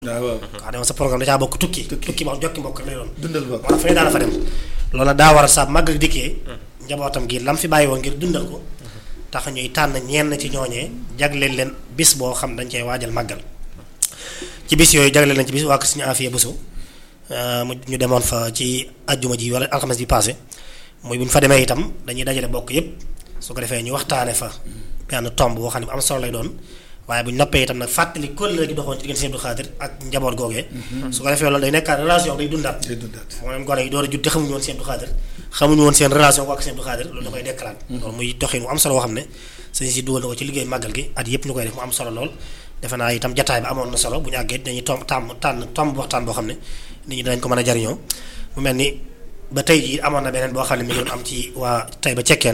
waaw xam ne sa programme da caa bokk tukki tukki boo xam jokki mbokk lay doon dundal mbokk wala fu ne daana fa dem loolu nag daa war a sa màggal dikkee njabootam gi lam fi bàyyi woon ngir dundal ko tax ñuy tànn ñenn ci ñooñee jagleel leen bis boo xam dañ cee waajal màggal ci bis yooyu jagleel leen ci bis waa ko suñu afiya busu mu ñu demoon fa ci ajjuma ji wala alxames bi passé muy bu ñu fa demee itam dañuy dajale bokk yépp su ko defee ñu waxtaane fa benn tomb boo xam ne bu am solo lay doon waaye bu ñu noppee itam nag fàttali kóllëre gi doxoon ci diggante Sëñ Abdou Khadir ak njaboot googee su ko defee loolu day nekkaat relation day dundaat day dundaat moom gone yi door a judd te xamuñu woon Sëñ Abdou Khadir xamuñu woon seen relation ko ak Sëñ Abdou Khadir loolu da koy dekkalaat loolu muy doxin mu am solo boo xam ne sëñ si dugal na ko ci liggéey màggal gi at yépp ñu koy def mu am solo lool defe naa itam jataay bi amoon na solo bu ñu àggee dañuy tomb tàmm tànn tomb waxtaan boo xam ne nit ñi danañ ko mën a jariñoo mu mel ni ba tey jii amoon na beneen boo xam ne mi ngi doon am ci waa tey ba cekkeen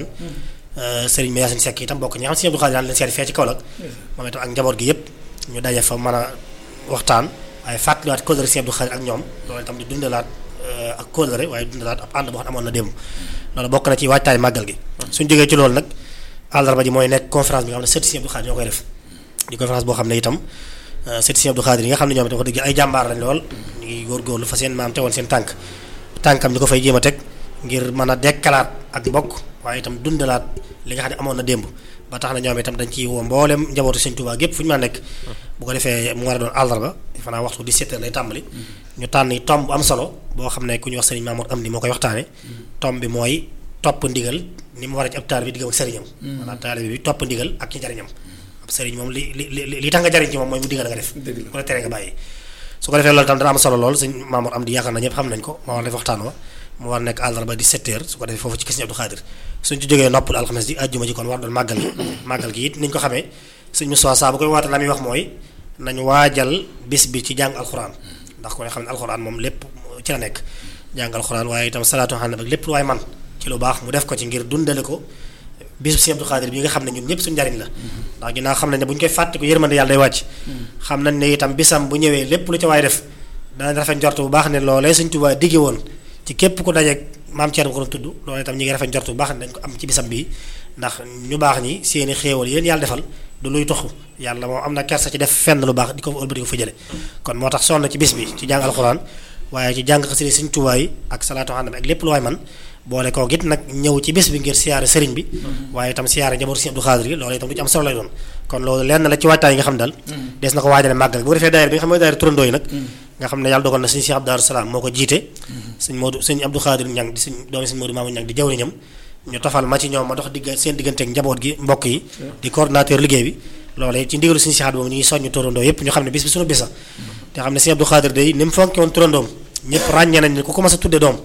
sëriñ ma Yaasin Sekk itam bokk ñi xam Sëñ Abdou Khadir daan leen seeti fee ci Kaolack moom itam ak njaboot gi yépp ñu daje fa mën a waxtaan waaye fàttaliwaat kóllëre Sëñ Abdou Khadir ak ñoom loolu itam di dundalaat ak kóllëre waaye dundalaat ab ànd boo xam ne amoon na démb loolu bokk na ci waajtaay màggal gi suñ jógee ci loolu nag àllarba ji mooy nekk conférence bi nga xam ne sëti Sëñ Abdou Khadir ñoo koy def di conférence boo xam ne itam sëti Sëñ Abdou Khadir yi nga xam ne ñoom itam wax dëgg ay jàmbaar lañ lool ñu ngi góorgóorlu fa seen maam tegoon seen tànk tànkam ñu ko fay jéem a teg ngir mën a dekkalaat ak mbokk waaye itam dundalaat li nga xam ne amoon na démb ba tax na ñoom itam dañ ciy woo mboolem njabootu Sëñ Tuubaa gépp fu ñu mën a nekk bu ko defee mu war a doon àllarba fanaa waxtu 17 heures lay tàmbali ñu tànn tomb bu am solo boo xam ne ku ñu wax sëriñ Mamour am ni moo koy waxtaane tomb bi mooy topp ndigal ni mu war a ci ab taalibe bi diggam ak sëriñam maanaam taalibe bi topp ndigal ak ci njariñam ab sëriñ moom li li li tax nga jariñ ci moom mooy mu digal nga def ku la tere nga bàyyi su ko defee loolu tam dana am solo lool sëñ Mamour am di yaakaar na ñëpp xam nañ ko moo war def waxtaan wa mu war nekk àllarba 17 heures su ko defee foofu ci kër Sëñ Abdou Khadir suñ ci jógee noppul alxames ji àjjuma ji kon war doon màggal gi màggal gi it niñ ko xamee sëñ Moussa saa bu koy waata la muy wax mooy nañ waajal bis bi ci jàng alxuraan ndax ko ne xam ne alxuraan moom lépp ci la nekk jàng alxuraan waaye itam salaatu xam ne lépp lu waay man ci lu baax mu def ko ci ngir dundale ko bisu Sëñ Abdou Khadir bi nga xam ne ñun ñëpp suñu njariñ la ndax ginnaaw xam nañ ne bu ñu koy fàtte ko yërmande yàlla day wàcc xam nañ ne itam bisam bu ñëwee lépp lu ca waay def danañ rafet njort bu baax ne loolee Sëñ Tuubaa digge woon ci képp ku dajeeg maam Thierno ko doon tudd loolu itam ñi ngi rafet njort bu baax ne dañ ko am ci bisam bii ndax ñu baax ñi seeni xéewal yéen yàlla defal du luy toxu yàlla moom am na kersa ci def fenn lu baax di ko ëlbati ko fa jële kon moo tax sonn ci bis bi ci jàng alxuraan waaye ci jàng xasida Sëñ Tuubaa yi ak salaatu àndam ak lépp lu waay man boole koo git nag ñëw ci bis bi ngir siyaare sëriñ bi waaye itam siyaare njabootu Sëñ Abdou Khadir yi loolu itam lu ci am solo lay doon kon loolu lenn la ci waajtaay yi nga xam daal des na ko waajale màggal bu ko defee daayira bi nga xam mooy daayira turandoo yi nag nga xam ne yàlla dogal na sëñ Cheikh Abdou Darou Salaam moo ko jiite sëñ Modou sëñ Abdou Khadir ñang di sëñ doomi sëñ Modou Mamadou ñang di jawriñam ñu tofal ma ci ñoom ma dox digg seen digganteeg njaboot gi mbokk yi di coordinateur liggéey bi loolu ci ndigalu sëñ Cheikh boobu ñu ngi soññu turandoo yépp ñu xam ne bis bi suñu bisa te xam ne sëñ Abdou Khadir day ni mu fonke woon turandoom ñëpp ràññee nañ ne ku ko mas a tudde doom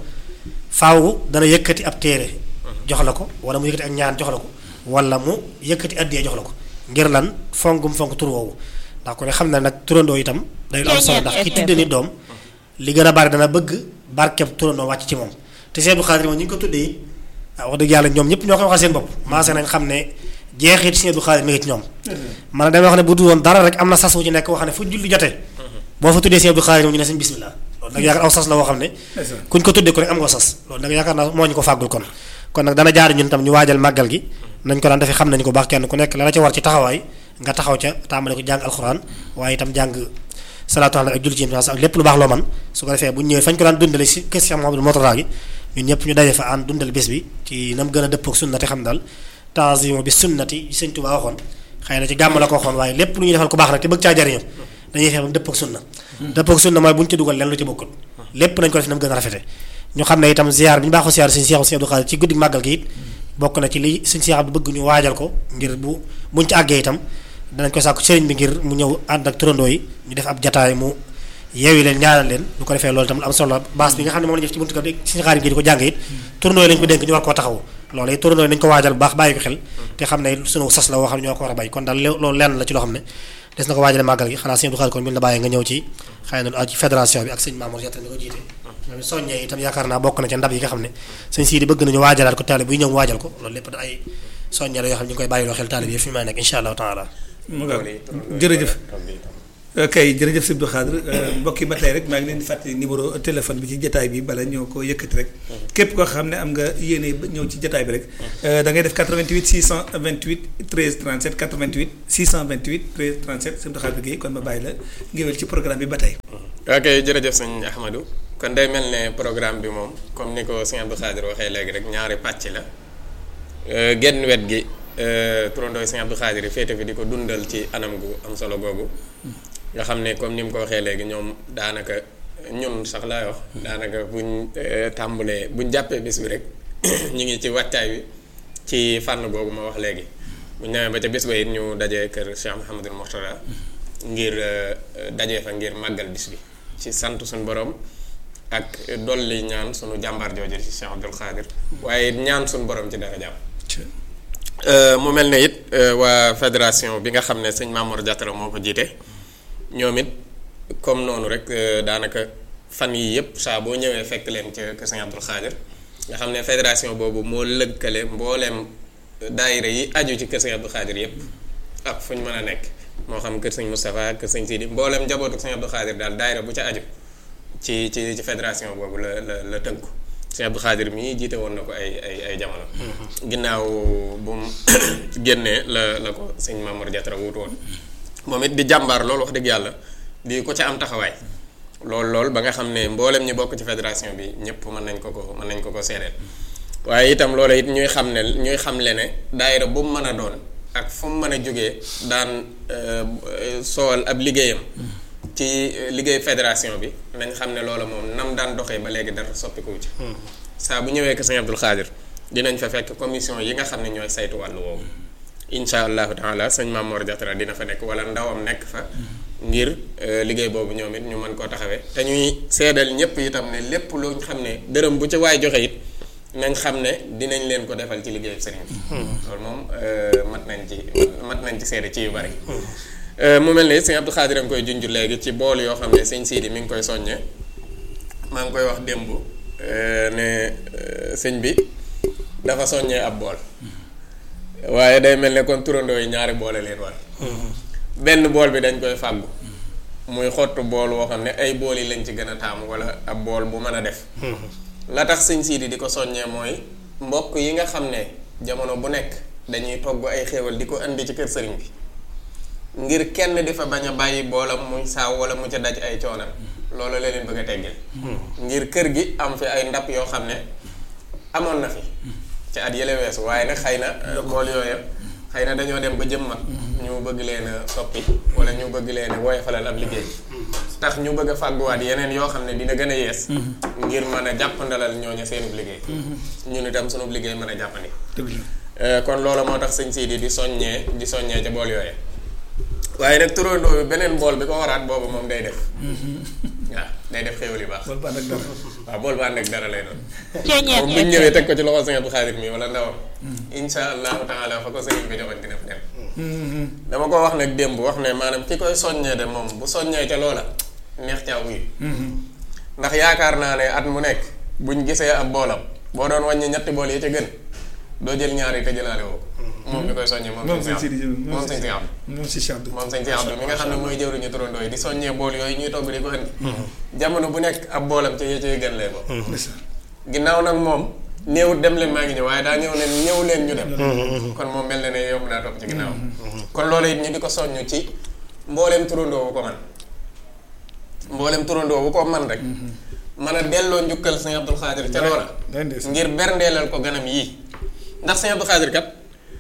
faaw dana yëkkati ab téere jox la ko wala mu yëkkati ak ñaan jox la ko wala mu yëkkati addiyee jox la ko ngir lan fonkum fonk tur woowu ndax ko ne xam na nag turandoo itam day lu am solo ndax ki tudde ni doom li gën a bari dana bëgg barkeb turandoo wàcc ci moom te Sëñ Abdou Khadir moom ñu ngi ko tuddee it wax dëgg yàlla ñoom ñëpp ñoo koy waxal seen bopp maase nañ xam ne jeexit Sëñ Abdou Khadir mi ngi ci ñoom man damay wax ne bu dul woon dara rek am na sas wu ci nekk wax ne fu julli jotee boo fa tuddee Sëñ Abdou Khadir moom ñu ne sëñ bismillah loolu nag yaakaar aw sas la woo xam ne kuñ ko tuddee ko rek am nga sas loolu nag yaakaar naa moo ñu ko fàggul kon kon nag dana jaar ñun tam ñu waajal màggal gi nañ ko daan defee xam nañ ko baax kenn ku nekk la la ca war ci taxawaay nga taxaw ca tàmbale ko jàng alxuraan waaye itam jàng salaatu ala ak julli ci ak lépp lu baax loo man su ko defee bu ñu ñëwee fañ ko daan dundale si kër Cheikh Mouhamadou Mourtada gi ñun ñëpp ñu daje fa ànd dundal bés bi ci nam gën a dëppook sunnati xam daal tanzimo bi sunnati Sëñ Tuubaa waxoon xëy na ci gàmm la ko waxoon waaye lépp lu ñuy defal ku baax nag te bëgg caa jariñu dañuy fexe ba mu dëppook sunna dëppook sunna mooy bu ñu ci dugal leen lu ci bokkul lépp nañ ko def nam gën a rafete ñu xam ne itam ziar bi ñu baaxoo ziar Sëñ Cheikh Sëñ Abdou Khadir ci guddi màggal gi it bokk na ci li Sëñ Cheikh Abdou bëgg ñu waajal ko ngir bu buñ ci àggee itam danañ ko sàkku sëriñ bi ngir mu ñëw ànd ak turandoo yi ñu def ab jataay mu yeewi leen ñaanal leen lu ko defee loolu itam lu am solo baas bi nga xam ne moom la def ci buntu kër Sëñ Xaadim gi di ko jàng it turandoo yi lañ ko dénk ñu war koo taxaw loolu it turandoo yi nañ ko waajal bu baax bàyyi ko xel te xam ne sunu sas la woo xam ne ñoo ko war a bàyyi kon daal loolu lenn la ci loo xam ne des na ko waajale màggal gi xanaa Sëñ Abdou Khadir kon bi la bàyyi nga ñëw ci xëy na ci fédération bi ak sëñ Mamour Diatta mi ko jiite ñoom soññee itam yaakaar naa bokk na ca ndab yi nga xam ne sëñ Sidi bëgg nañu waajalaat ko taalibe buy ñëw waajal ko loolu lépp da ay soññee la yoo xam ne ñu ngi koy bàyyiloo xel taalibe yi fi may nekk insha allahu taala mu nga jërëjëf kay jërëjëf Sëñ Abdou Khadre mbokk yi ba tey rek maa ngi leen di fàttali numéro téléphone bi ci jataay bi bala ñoo ko yëkkati rek képp koo xam ne am nga yéene ba ñëw ci jataay bi rek da ngay def 88 628 13 37 88 628 13 37 Sëñ Abdou Khadre Guèye kon ma bàyyi la ngéwél ci programme bi ba tey ok jërëjëf sëñ Ahmadou kon day mel ne programme bi moom comme ni ko sëñ Abdou Khadre waxee léegi rek ñaari pàcc la genn wet gi turandooy sëñ Abdou Khadre féete fi di ko dundal ci anam gu am solo googu nga xam ne comme ni mu ko waxee léegi ñoom daanaka ñun sax laay wax daanaka buñ tàmbulee buñ jàppee bis bi rek ñu ngi ci wàccaay bi ci fànn googu ma wax léegi buñ demee ba ca bis ba it ñu dajee kër Cheikh Mouhamadul Mourtada ngir dajee fa ngir màggal bis bi ci sant suñu borom ak dolli ñaan sunu jàmbaar jooju ci Cheikh Abdou Khadre waaye ñaan suñu borom ci dara jàmm mu mel ne it waa fédération bi nga xam ne sëñ Mamour Diatara moo ko jiite ñoom it comme noonu rek daanaka fan yii yëpp saa boo ñëwee fekk leen ca kër sëñ Abdou Khadre nga xam ne fédération boobu moo lëkkale mbooleem daayira yi aju ci kër sëñ Abdou Khadre yëpp ak fu ñu mën a nekk moo xam kër sëñ Moustapha kër sëñ Sidi mbooleem njabootu sëñ Abdou Khadre daal daayira bu ca aju ci ci ci fédération boobu la la la tënku sëñ Abdou Khadre mii jiite woon na ko ay ay ay jamono. ginnaaw bu mu génnee la la ko sëñ Mamour Diatara wuutu woon moom it di jàmbaar loolu wax dëgg yàlla di ko ca am taxawaay loolu loolu ba nga xam ne mboolem ñi bokk ci fédération bi ñëpp mën nañ ko ko mën nañ ko ko seedeel waaye itam loolu it ñuy xam ne ñuy xam le ne daayira bu mu mën a doon ak fu mu mën a jógee daan soowal ab liggéeyam. ci liggéey fédération bi nañ xam ne loola moom nam daan doxee ba léegi dara soppikuwu ci saa bu ñëwee ko sëñ Abdou Khadre dinañ fa fekk commission yi nga xam ne ñooy saytu wàllu woowu insha allahu taala sëñ Mamour Diatara dina fa nekk wala ndawam nekk fa ngir liggéey boobu ñoom it ñu mën koo taxawee te ñuy seedal ñëpp itam ne lépp lu xam ne dërëm bu ca waay joxe it nañ xam ne dinañ leen ko defal ci liggéeyu sëriñ bi loolu moom mat nañ ci mat nañ ci seede ci yu bari mu mel ne sëñ Abdou Khadre nga koy junj léegi ci bool yoo xam ne sëñ Sidi mi ngi koy soññee maa ngi koy wax démb ne sëñ bi dafa soññee ab bool waaye day mel ne kon turandoo yi ñaari boole leen war benn bool bi dañ koy fàggu muy xottu bool woo xam ne ay bool yi lañ ci gën a taamu wala ab bool bu mën a def la tax sëñ Sidi di ko soññee mooy mbokk yi nga xam ne jamono bu nekk dañuy togg ay xéewal di ko indi ci kër sëriñ bi ngir kenn di fa bañ a bàyyi boolam muy saaw wala mu ca daj ay coonam loolu la leen bëgg a teggeel ngir kër gi am fi ay ndab yoo xam ne amoon na fi ci at yële weesu waaye nag xëy na bool yooya xëy na dañoo dem ba jëm mag ñu bëgg leen a soppi wala ñu bëgg leen a woyofalal ab liggéey tax ñu bëgg a fàgguwaat yeneen yoo xam ne dina gën a yees ngir mën a jàppandalal ñooña seenub liggéey ñun itam sunub liggéey mën a jàppandi kon loolu moo tax sëñ Sidi di soññee di soññee ca bool yooya waaye nag turandoo bi beneen bool bi ko waraat boobu moom day def waaw day def xéwal yu baax. bool ba ànd ak dara. waaw bool ba ànd ak dara lay doon. moom bu ñu ñëwee teg ko ci loxo sëñ Abdou Khadre mi wala ndawam. insha allahu taala fa ko sëriñ bi joxoon dina fa dem. dama ko wax nag démb wax ne maanaam ki koy soññee de moom bu soññee ca loola neex caa wuyu. ndax yaakaar naa ne at mu nekk buñ gisee ab boolam boo doon wàññi ñetti bool yi ca gën doo jël ñaari te jëlaale woo moom mi koy soññee moom. moom sëñ Sidi moom sëñ Sidi moom si Cheikh Abdou. moom sëñ Cheikh Abdou mi nga xam ne mooy jëwriñu turandoo yi di soññee bool yooyu ñuy togg di ko indi. jamono bu nekk ab boolam ca yee gën lay bokk. ginnaaw nag moom néewut dem leen maa ngi ñëw waaye daa ñëw leen ñëw leen ñu dem. kon moom mel na ne yomb naa topp ci ginnaaw. kon loolu it ñu di ko soññ ci mbooleem turandoo bu ko man mbooleem turandoo bu ko man rek. mën a delloo njukkal sëñ Abdou Khadre ca loola. ngir berndeelal ko ganam yii ndax sëñ Abdou Khadre kat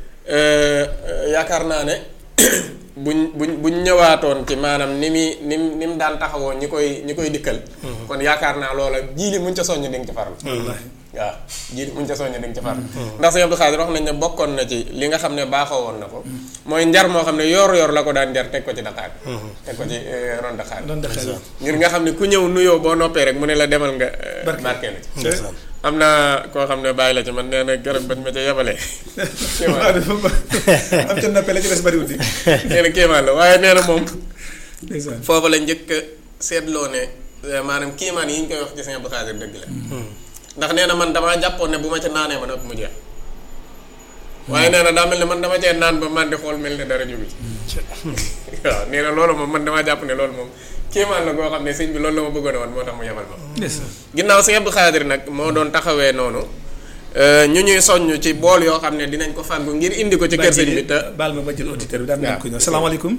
yaakaar naa ne buñ buñ buñ ñëwaatoon ci maanaam ni muy ni mu ni mu daan taxawoo ñi koy ñi koy dikkal. kon yaakaar naa loola jiili muñ ca soññ di nga ci farlu. waaw jiili muñ ca soññ di nga ci farlu. ndax sëñ Abdou Khadre wax nañ ne bokkoon na ci li nga xam ne baaxoo woon na ko. mooy njar moo xam ne yor-yor la ko daan njar teg ko ci daqaar. teg ko ci ron daqaar. ngir nga xam ne ku ñëw nuyoo boo noppee rek mu ne la demal nga. barkeelu ci am na koo xam ne bàyyi la ci man nee na garab bañ ma ca yebalee. kéemaan am ca nappe la ci des bariwul di. nee na kéemaan la waaye nee na moom. foofu la njëkk a seetloo ne maanaam kéemaan yi ñu koy wax ci Sëñ Abdou Khadre dëgg la. ndax nee na man damaa jàppoon ne bu ma ca naanee ma noppi mu jeex. waaye nee na daa mel ne man dama cee naan ba man di xool mel ne dara jógu ci. waaw nee na loolu moom man damaa jàpp ne loolu moom kéemaan la goo xam ne sëñ bi loolu la ma bëggoon a woon moo tax mu yebal ma ndeysaan ginnaaw sëñ Abdou Khadir nag moo doon taxawee noonu ñu ñuy soññ ci bool yoo xam ne dinañ ko fàggu ngir indi ko ci kër sëñ bi te baal ma ma jël auditeur bi daan nañ ko ñëw salaamaaleykum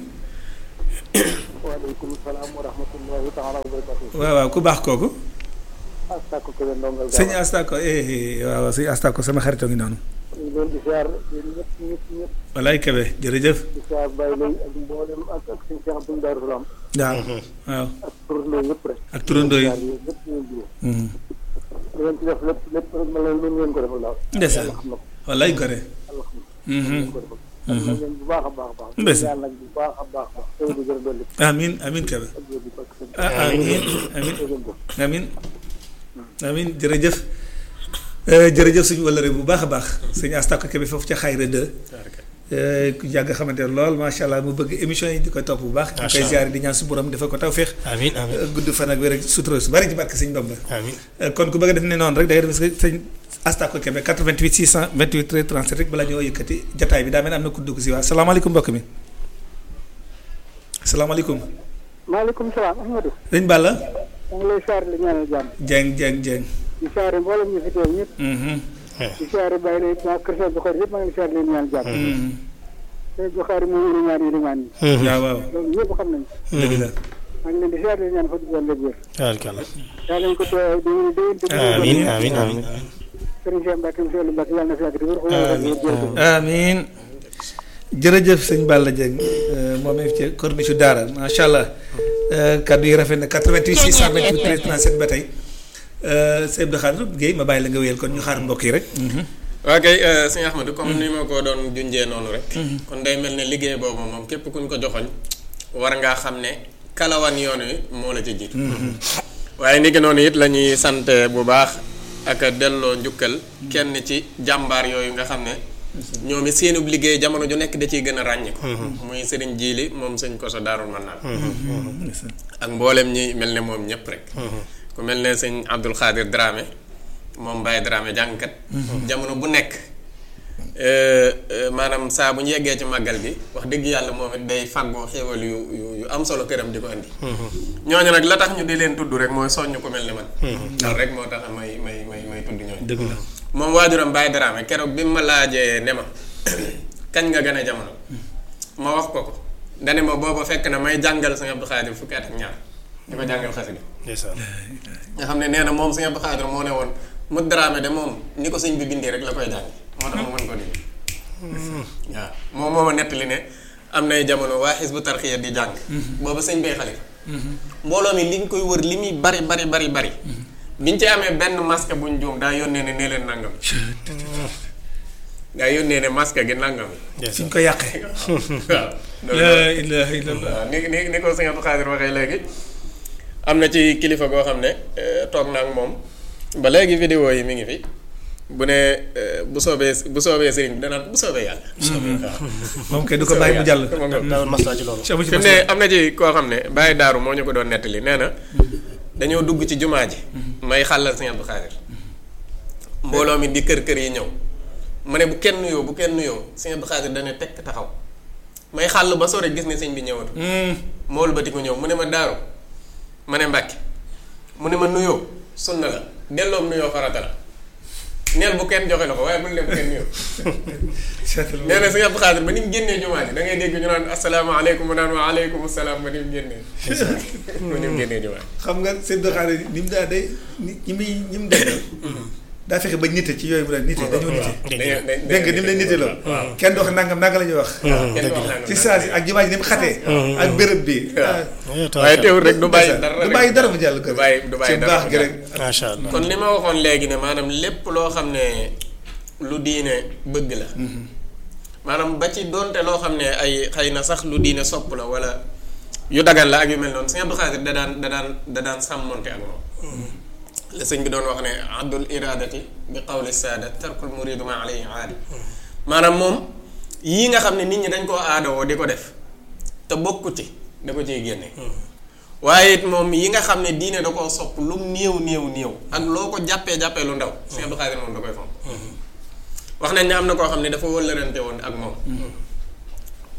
waaleykum salaam wa rahmatullahi taala wa barakatuh waaw waaw ku baax kooku astako kebe ndongal sëñ Astako eh eh waaw sëñ Astako sama xaritoo ngi noonu ñu leen di siyaar yéen ñëpp ñëpp ñëpp walaay Kebe jërëjëf di siyaar Baye Lay ak mboolem ak ak sëñ Cheikh Abdou Darou Salam waaw waaw ak turandoo yëpp rek ak turandoo yi siyaar yéen ñëpp ñu ngi jiyee Mhm. li ngeen ci def lépp lépp rek ma leen mën ngeen ko defal daal ndeysaan yàlla xam na ko walaay gore yàlla xam na Mhm. ngeen ko defal xam na ngeen bu baax a baax a baax Ndeysaan. yàlla nag bu baax a baax a baax teew di gën a dolli amin amin Kebe ak yéen di bakk sëñ ah amin amin teew ngeen ko amin amin jërëjëf Euh, jërëjëf suñu wëllëre bu baax a baax sëñ Astako Kebe foofu ca xayra 2 ku yàgg xamante ne lool macha allah mu bëgg émission yi di koy topp bu baax ñu Macha koy allah. ziare di ñaan su borom defal ko tawféex amiin amiin Euh, gudd fan ak wér ak sutura su bari ci barke sëñ Bamba amiin Euh, kon ku bëgg a def ne noonu rek da ngay def sëñ sëñ Astako Kebe 88 628 13 37 rek balaa ñoo yëkkati jataay bi daa mel ne am na ku dugg si waa salaamaaleykum mbokk mi salaamaaleykum maaleykum salaam Ahmadou sëñ Balla maa ngi lay siyaar li ñaanal jàmm Dieng Dieng Dieng di siyaare mboolem ñu fi teew ñëpp Mhm, di siyaare Baye Lay waa kër Cheikh Bukhari yëpp maa ngi lay siyaar leen ñaanal jàmm mhm. Cheikh Bukhari mooy ilimaan ilimaan yi waaw waaw loolu ñëpp xam nañ ko dëgg la maa ngi leen di siyaar leen ñaan fa duggoon la wér tabarkalla yàlla nañ ko teew di leen déwén te amiin amiin amiin Sëriñ Cheikh Mbacke monsieur Mbacke yàlla na fi yàgg di wér xoolal amiin jërëjëf sëñ Balla Dieng euh, moom it ci corniche daara macha allah euh, kaddu yi rafet na 88 628 13 37 ba tey euh, sëñ Abdou Khadre Guèye ma bàyyi la nga wéyal kon ñu xaar mbokk yi rek. waa kay sëñ Ahmadou comme ni ma ko doon junjee noonu rek kon day mel ne liggéey boobu moom képp kuñ ko joxoñ war ngaa xam ne kalawan yoon wi moo la ci jiitu waaye ni ki noonu it la ñuy sant bu baax ak delloo njukkal kenn ci jàmbaar yooyu nga xam ne ñoom it seenub liggéey jamono ju nekk da ciy gën a ràññi ko muy sëriñ jiili moom sëñ koso daarul man naan ak mboolem ñi mel ne moom ñëpp rek ku mel ne sëñ Abdul Xaadir Dramé moom Baye Dramé jàngkat jamono bu nekk euh, euh, maanaam saa bu ñu yeggee ci màggal gi wax dëgg yàlla moom it day fàggoo xéewal yu yu yu am solo këram di ko andi ñooñu nag la tax ñu di leen tudd rek mooy soññ ku mel ne man loolu rek moo tax may may may may tudd ñooñu dëgg la moom waajuram Baye Dramé keroog bi mu ma laajee ne ma kañ nga gën a jamono ma wax ko ko dane ma booba fekk na may jàngal sëñ Abdou Khadir fukki at ak ñaar di ko jàngal xasida ndeysaan nga xam ne nee na moom sëñ Abdou Khadir moo ne woon mu Dramé de moom ni ko sëñ bi bindee rek la koy jàng moo tax mu mën ko dindi waaw moom moo ma nettali ne am nay jamono waa Hizbu Tarxiya di jàng booba sëñ bay xalifa mbooloo mi li ñu koy wër li muy bari bari bari bari biñ ci amee benn masque buñ juum daa yónnee ne nee leen nangam daa yónnee ne masque gi nangam fi ñu ko yàqee. waaw la ilaha illallah. waaw ni ni ni ko sëñ Abdou Khadir waxee léegi am na ci kilifa goo xam ne eh, toog na ak moom ba léegi vidéo yi mi ngi fi bu ne eh, bu soobee bu soobee sëriñ bi danaan bu soobee yàlla. waaw. moom kay du ko bàyyi mu jàll. Sama ngoog. daawul maslaa ci loolu Cheikh bu ci fi mu ne am na ci koo xam ne Baye Daaru moo ñu ko doon nettali nee na dañoo dugg ci jumaa ji may xàllal sëñ Abdou Khadir mbooloo mi di kër kër yi ñëw ma ne bu kenn nuyoo bu kenn nuyoo sëñ Abdou Khadir dana tekk taxaw may xàll ba sore gis ne sëñ bi ñëwatu mool ba ti ko ñëw mu ne ma daaru ma ne mbàkke mu ne ma nuyoo sunna la delloom nuyoo farata la neel bu kenn joxe la ko waaye bul leen bu kenn nuyoo nee na sëñ Abdou Khadir ba ni mu génnee jumaa ji da ngay dégg ñu naan asalaamaaleykum mu naan wa aleykum salaam ba ni mu génnee ba ni mu génnee jumaa ji xam nga seen doxaale ni mu daa day ni ñi muy ñi mu def daa fexe ba nite ci yooyu mu daan nite dañoo nite dañoo dañ dégg nga ni mu leen nite lool kenn du wax nangam nanga la ñuy wax kenn du wax nangam ci saa si ak jumaa ji ni mu xatee ak béréb bi ah, waaye teewul rek du bàyyi dara du rek. bàyyi dara mu jàll kër du bàyyi du bàyyi ci dara baax mu gi jàll. rek macha allah kon li ma waxoon léegi ne maanaam lépp loo xam ne lu diine bëgg la maanaam ba ci donte loo xam ne ay xëy na sax lu diine sopp la wala yu dagan la ak yu mel noonu sëñ Abdou Khadir da daan da daan da daan sàmmonte ak moom la sëñ bi doon wax ne addul iradati bi qawli saada tarkul muridu ma alayhi aadi maanaam moom yii nga xam ne nit ñi dañ koo aadawoo di ko def te bokku ci da ko ciy génne waaye it moom yi nga xam ne diine da koo sopp lu mu néew néew néew ak loo ko jàppee jàppee lu ndaw sëñ Abdou Khadir moom da koy fonk wax nañ ne am na koo xam ne dafa wëllërante woon ak moom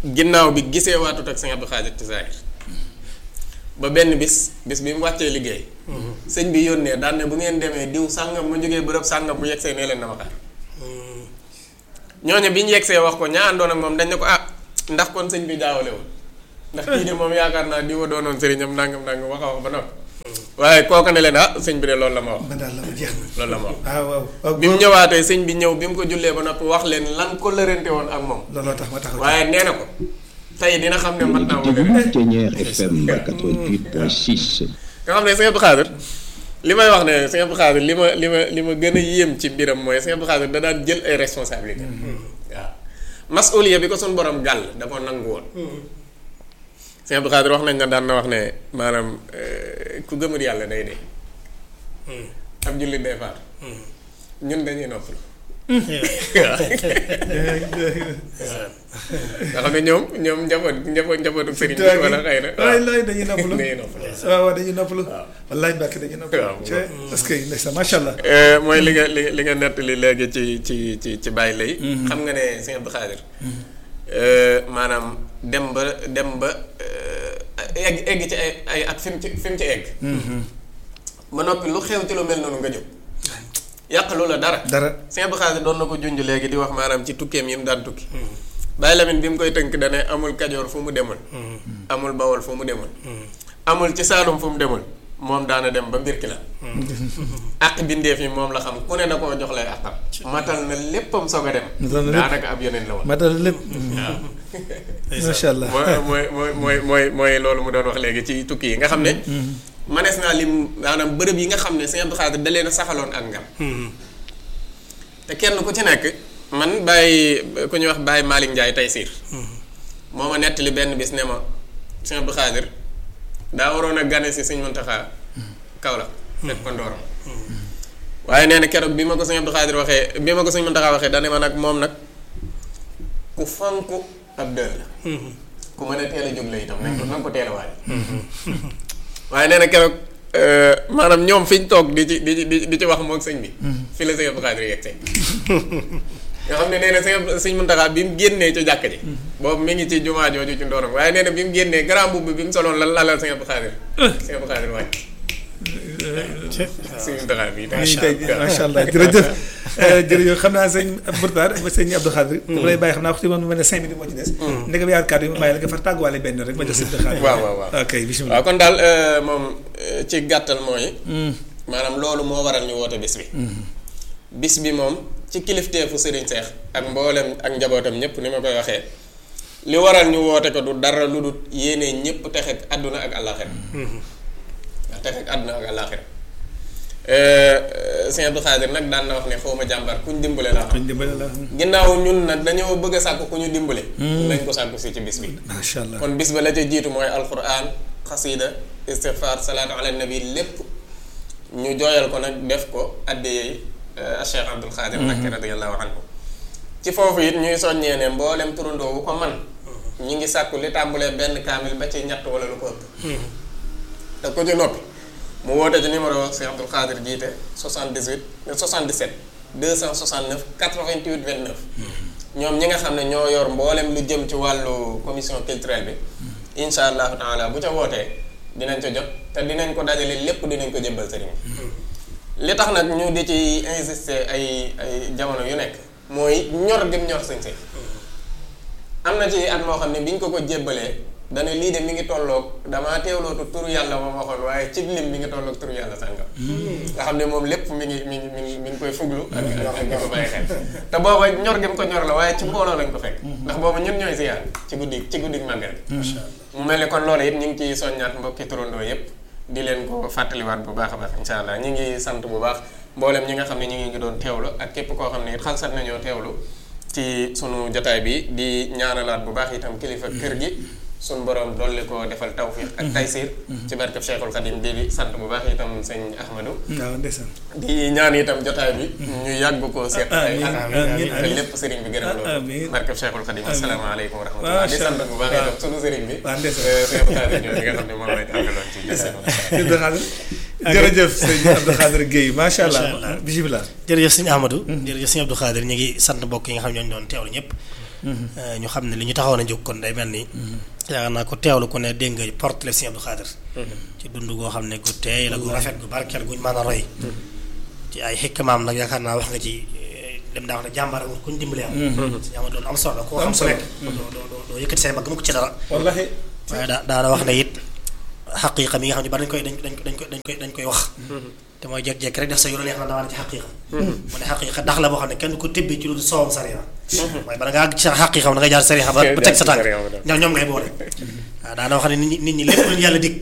ginnaaw bi gisee waatut ak sëñ Abdou Khadir ci saahir ba benn bis bis bi mu wàccee liggéey sëñ bi yónnee daan ne bu ngeen demee diw sàngam ma jógee bërëb sàngam bu yegsee nee leen na ma xaar ñooñu bi ñu yegsee wax ko ñaa àndoon ak moom dañ ne ko ah ndax kon sëñ bi jaawale woon ndax kii de moom yaakaar naa diwa doonoon sëriñam nangam nangam wax a wax ba noppi waaye kooka ne leen ah sëñ bi de loolu la ma wax man daal la ma jeex na loolu la ma wax ah waaw waaw bi mu ñëwaatee sëñ bi ñëw bi mu ko jullee ba noppi wax leen lan ko lërante woon ak moom looloo tax ma taxaw waaye nee na ko tey dina xam ne man naa wala déglu Ténière FM 88.6. nga xam ne sëñ Abdou Khadir li may wax ne sëñ Abdou Khadir li ma li ma li ma gën a yéem ci mbiram mooy sëñ Abdou Khadir da daan jël ay responsabilité waaw masuliya bi ko suñ borom gàll da ko nangu woon sëñ Abdou Khadir wax nañ na daan na wax ne maanaam eh, ku gëmul yàlla day dee ab jullit day faatu ñun dañuy noppalu nga xam ne ñoom ñoom njaboot njaboot njabootu sëriñ bi wala xëy na waay laay dañuy noppalu dañuy noppalu waaw waaw dañuy noppalu wallaay mbàkk dañuy noppalu waaw. ci parce que ndeysaan macha allah Eh, mooy li nga li li nga nettali léegi ci ci ci ci bàyyi lay xam nga ne sëñ Abdou Khadir eh, maanaam dem ba dem ba eh, egg egg ci ay ay at fi mu ci fi mu ci egg ba noppi lu xew ci lu mel noonu nga jóg yàq lu la dara dara sëñ Abdou Khadir doon na ko junj léegi di wax maanaam ci tukkeem yi mu daan tukki Baye Lamine bi mu koy tënk dane amul kajoor fu mu demul amul bawol fu mu demul amul ci saalum fu mu demul moom daana dem ba mbir ki la àq bindeef yi moom la xam ku ne da koo jox lay àqam matal na léppam soog a dem Matal na lépp. daanaka ab yeneen la woon matal lépp macha allah mooy mooy mooy mooy mooy loolu mu doon wax léegi ci tukki yi nga xam ne manees naa lim maanaam bërëb yi nga xam ne sëñ Abdou Khadir da leen a saxaloon ak ngam te kenn ku ci nekk man bàyyi ku ñuy wax bàyyi Malick Ndiaye tey siir moo ma nettali benn bis ne ma sëñ Abdou Khadir daa waroon a gane si sëñ Muntaxa Kaolack fekk ko ndooram waaye nee na keroog bi ma ko sëñ Abdou Khadir waxee bi ma ko sëñ Muntaxa waxee dane ma nag moom nag ku fonk ab dër la ku mën a teel a jóg la itam nañ ko nañ ko teel a waaj waaye nee na keroog euh, maanaam ñoom fi ñu toog di ci di ci di di ci wax moog sëñ bi fi la sëñ Abdou Khadir yegg see nga xam ne nee na sëñ Abdou- sëñ Muntaxa bi mu génnee ci jàkk ji boobu mi ngi ci jumaa jooju ci ndooram waaye nee na bi mu génnee grand mbubb bi mu soloon lan lalal sëñ Abdou Khadir sëñ Abdou Khadir wàcc sëñ Muntaxa bi nii tey macha allah jërëjëf jërëjëf xam naa sëñ Bourtar ba sëñ Abdou Khadir dama lay bàyyi xam naa waxtu bi moom mel ne cinq minutes moo ci des ndegam yaar kàddu yi ma bàyyi la nga far tàgguwaale benn rek ma jox sëñ Abdou Khadir waaw waaw waaw ok bisimilah waaw kon daal euh, moom euh, ci gàttal mooy maanaam loolu moo waral ñu woote bis bi bis bi moom ci kilifteefu Serigne Seex ak mboolem ak njabootam ñëpp ni ma koy waxee li waral ñu woote ko du dara lu dul yéene ñëpp texe ak àdduna ak àllaaxira ndax texe ak àdduna ak àllaaxira Sëñ Abdou Khadir nag daan na wax ne xaw ma jàmbar kuñ dimbale laa xam ñu dimbale la ginnaaw ñun nag dañoo bëgg a sàkk ku ñu dimbale nañ ko sàkku si ci bis bi macha allah kon bis ba la ca jiitu mooy alquran xasida istighfar salaatu ala nabi lépp ñu jooyal ko nag def ko addiyey Cheikh Abdul Xaadir Mbakke radiyallahu anhu ci foofu it ñuy soññee ne mboolem turandoo wu ko man ñi ngi sàkku li tàmbulee benn kaamil ba ci ñett wala lu ko ëpp te ko ci noppi mu woote ci numéro Cheikh Abdul Xaadir jiite 78 77 269 88 29 ñoom ñi nga xam ne ñoo yor mboolem lu jëm ci wàllu commission culturelle bi incha allahu taala bu ca wootee dinañ ca jot te dinañ ko dajale lépp dinañ ko jëbbal sëriñ bi li tax nag ñu di ci insister ay ay jamono yu nekk mooy ñor gëm ñor sëñ sëñ am na ci at moo xam ne biñ ko ko jébbalee dana lii de mi ngi tolloog damaa teewlootu turu yàlla moom waxoon waaye cib lim mi ngi tolloog turu yàlla sàngam nga xam ne moom lépp mi ngi mi ngi mi ngi mi ngi koy fuglu ak ak ak di ko bàyyi xel te booba ñor gi mu ko ñor la waaye ci mbooloo lañ ko fekk ndax booba ñun ñooy siyaar ci guddi ci guddi màggal mu mel ni kon loolu it ñu ngi ciy soññaat mbokki turandoo yépp di leen ko fàttaliwaat bu baax a baax insha allah ñu ngi sant bu baax mboolem ñi nga xam ne ñu ngi doon teewlu ak képp koo xam ne it xalsat nañoo teewlu ci sunu jotaay bi di ñaanalaat bu baax itam kilifa kër gi sunu borom dolli ko defal tawfiq ak taysir ci barkeb Cheikhul Khadim di sant bu baax itam sëñ Ahmadou waaw ndeysaan di ñaan itam jotaay bi ñu yàgg ko seet ay amiin at amiin te lépp sëriñ bi gërëm loolu amiin barkeb Cheikhul Khadim asalaamaaleykum wa rahmatullah di Macha sant bu baax itam Allah. sunu sëriñ bi waaw ndeysaan. sëñ Abdou Khadir ñoom ñi nga xam ne moom lañ àndaloon ci jotaay bi. sëñ Abdou Khadir jërëjëf sëñ Abdou Khadir Guèye macha allah allah. bisimilah jërëjëf sëñ Amadou. jërëjëf sëñ Abdou Khadir ñu ngi sant mbokk yi nga xam ne ñoo ñu doon teewlu ñëpp. ñu xam ne li ñu taxawoon a jóg kon day mel ni yaakaar naa ko teewlu ku ne dégg nga porte le Sëñ Abdou Khadre ci dund goo xam ne gu teey la gu rafet gu barkeel guñ mën a roy ci ay xikmaam nag yaakaar naa wax nga ci dem daa wax ne jàmbaare wut kuñ dimbali am si ama doon am solo koo xam ku nekk doo doo doo yëkkati say mag mu ko ci dara wallahi waaye daa daana wax ne it xaqiiqa mi nga xam ne ba dañ koy dañ dañ dañ koy dañ koy dañ koy wax te mooy jekk-jekk rek def sa yoon neex na damaa ne ci xaqiiqa mu ne xaqiiqa dax la boo xam ne kenn ko tibbee ci lu soowam sariya waaye bala nga àgg ci xaqiiqa da nga jaar sariya ba ba teg sa tànk ñoom ñoom ngay boole waaw daana wax ne nit ñi nit ñi lépp lu yàlla dig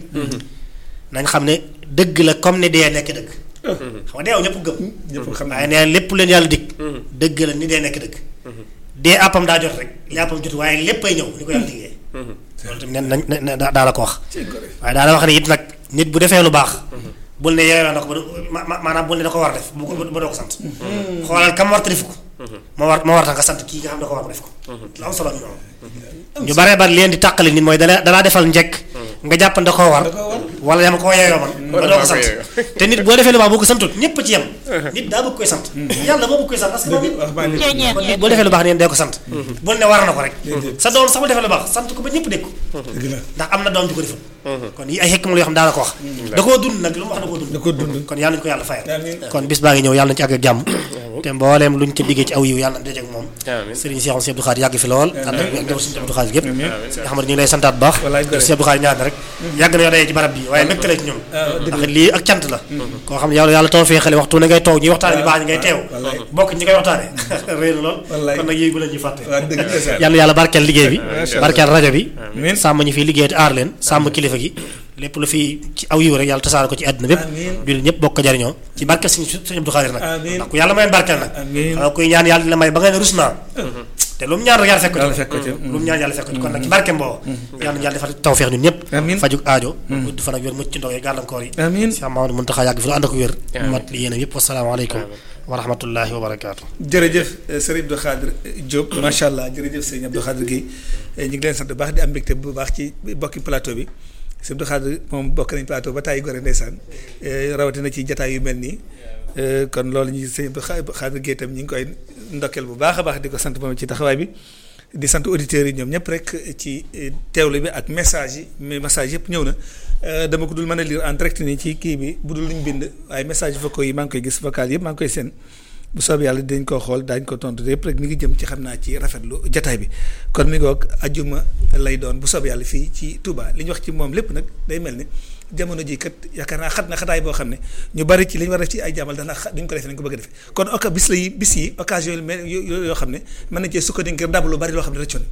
nañ xam ne dëgg la comme ne dee nekk dëgg xam nga deew ñëpp gëm ñëpp xam waaye nee lépp leen yàlla dig dëgg la ni dee nekk dëgg dee àppam daa jot rek li àppam jot waaye léppay ñëw ni ko yàlla diggee loolu tamit nañ nañ daa la ko wax waaye daa la wax ne it nag nit bu defee lu baax bul ne yeewee na ko ba du ma- ma- maanaam bul ne da ko war a def bu ko ba doo ko sant xoolal kam war ta def ko moo war moo war tax nga sant kii nga xam ne da ko war a def ko lu am solo ñu noonu ñu baree bari leen di tàqali nit mooy dala dalaa defal njekk nga jàpp ne da koo war wala yama koo yeeyoo man ba doo ko sant te nit boo defee lu baax boo ko santut ñépp ci yem nit daa bëgg koy sant yàlla moo bëgg koy sant parce que moom it wax baa ngi kon nit boo defee lu baax neen dee ko sant bul ne war na ko rek sa doom sax bu defee lu baax sant ko ba ñëpp dégg ko dëgg la ndax am na doom ju ko deful kon yi ay xekk mu yoo xam daana ko wax da koo dund nag lu mu wax da koo dund da ko dund kon yàlla nañu ko yàlla fayal amiin kon bis baa ngi ñëw yàlla nañu ci àgg ak jàmm te mbooleem luñ ci diggee ci aw yiw yàlla na dajeek moom amiin sëriñ Cheikh Sëriñ Abdou Khadre yàgg fi lool ànd ak ak suñu Abdou Khadre gépp sëriñ Ahmad ñu ngi lay santaat bu baax Wallaay gore. Sëriñ Abdou Khadre ñaan rek yàgg na yoo dayee ci barab bi waaye mbégte la ci ñun ndax lii ak cant la koo xam ne yàlla yàlla taw fee xale waxtu ne ngay toog ñuy waxtaane bi baax ñi ngay teew Wallaay. bokk ñi ngay waxtaane réy na lool Wallaay. kon nag yéegu la ñuy fàtte waa dëgg la sa yàlla yàlla barkeel liggéey bi Macha Allah. barkeel rajo bi Amiin. sàmm ñu fi liggéey te aar leen sàmm kilifa gi lépp lu fi ci aw yiw rek yàlla tasaare ko ci àdduna bépp Amiin. jullit ñëpp bokk ko jariñoo ci barkeel suñu suñu Abdou Khadre nag Amiin. ndax ku yàlla mayeen barkeel nag Amiin. xanaa kuy ñaan yàlla dina may ba nga ne rus naa te lu mu ñaan rek yàlla fekk ko Yàlla ci fekk ko ci. lu mu ñaan yàlla fekk ko ci kon nag ci barkeem boobu yàlla na yàlla defal tawfeex ñun ñëpp Amiin. fajuk aajo gudd fan ak wér mucc ci ndog yi gàllankoor yi amiin Cheikh Mamadou Mountakha yàgg fi lu ànd ak wér Amiin. mat li yéen yëpp wasalaamaaleykum wa rahmatullahi wa barakaatu jërëjëf sëriñ Abdou Khadre Diop macha allah jërëjëf sëriñ Abdou Khadre Guèye ñu ngi leen sant bu baax di am mbégte bu baax ci bokki plateau bi sëriñ Abdou Khadre moom bokk nañ plateau ba tàyyi gore ndeysaan eh, rawatina ci jataay yu mel nii eh, kon loolu ñu sëriñ Abdou Khadre Guèye tam ñu ngi koy ndokkeel bu baax a baax di ko sant moom ci taxawaay bi di sant auditeurs yi ñoom ñëpp rek ci eh, teewlu bi ak message yi mais message yëpp ñëw na Eh, dama ko dul mën a lire en direct nii ci kii bi bu dul luñ bind waaye message vocaux yi maa ngi koy gis vocal yëpp maa ngi koy seen bu soobee yàlla dinañ ko xool daañu ko tontu yëpp rek mi ngi jëm ci xam naa ci rafetlu jataay bi kon mi ngoog ajjuma lay doon bu soobee yàlla fii ci Touba li ñu wax ci moom lépp nag day mel ni jamono ji kat yaakaar naa xat na xataay boo xam ne ñu bari ci li ñu war a def ci ay jàmmal dana xa duñ ko defee nañ ko bëgg a defee kon oka bis la yi bis yi occasion yu mel yo- yoo xam ne mën nañ cee sukkandiku ngir dab lu bari loo xam ne rëccoon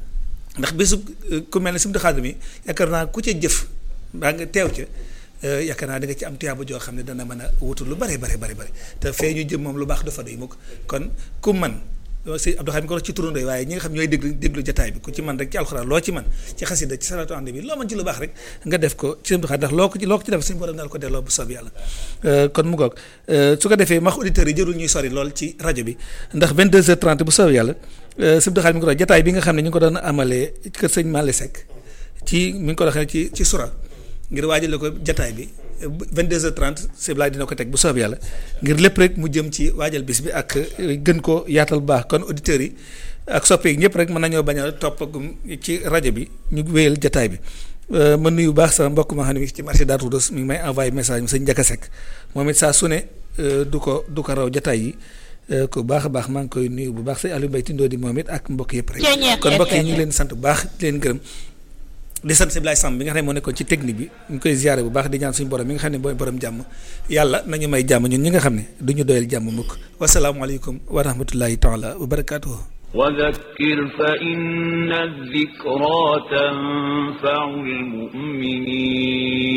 ndax bésu ku mel ne Sëriñ Abdou Khadre mi yaakaar naa ku ca jëf mbaa nga teew ca eh, yaakaar naa da nga ci am tuyaaba joo xam ne dana mën a wutul lu bari bari bari bari te fee ñu jëm moom lu baax dafa doy mukk kon ku man si Abdou Khadre mi ko wax ci turandoo yi waaye ñi nga xam ñooy déglu déglu jataay bi ku ci man rek ci alxuraan loo ci man ci xasida ci salaatu ànd bi loo man ci lu baax rek nga def ko ci Sëriñ Abdou Khadre ndax loo ko ci loo ko ci def suñu borom dal ko delloo bu soob yàlla Eh, kon mu goog eh, su ko defee max auditeurs yi jërul ñuy sori lool ci rajo bi ndax 22h30 bu soobee yàlla eh, Sëriñ Abdou Khadre mi ngi ko doon jataay bi nga xam ne ñu ngi ko doon amalee kër sëñ Malick Seck ci mi ngi ko doxee ci ci sura ngir waajale ko jataay bi 22h30 Siblaay dina ko teg bu soob yàlla ngir lépp rek mu jëm ci waajal bis bi ak eh, gën ko yaatal bu baax kon auditeurs yi ak soppeek ñëpp rek mën nañoo bañ a toppagum ci rajo bi ñu wéyal jataay bi Euh, ma nuyu bu baax sama mbokk ma xam ne mi ngi ci marché Darou Khoudoss mi ngi may envoyé message mu sëñ Ndiaka Seck moom it saa su ne euh, du ko du ko raw jataay yi euh, ku baax a baax maa ngi koy nuyu bu baax sëñ Aliou Mbaye Tindoo di moom it ak mbokk yëpp rek kon mbokk yi ñu ngi leen di sant bu baax di leen gërëm di sant Siblaay Samb bi nga xam ne moo nekkoon ci technique bi ñu ngi koy ziare bu baax di ñaan suñu borom mi nga xam ne mooy borom jàmm yàlla nañu may jàmm ñun ñi nga xam ne du ñu doyal jàmm mukk wasalaamualeykum wa rahmatullahi taala wa barakaatuhu وذكر فإن الذكرى تنفع المؤمنين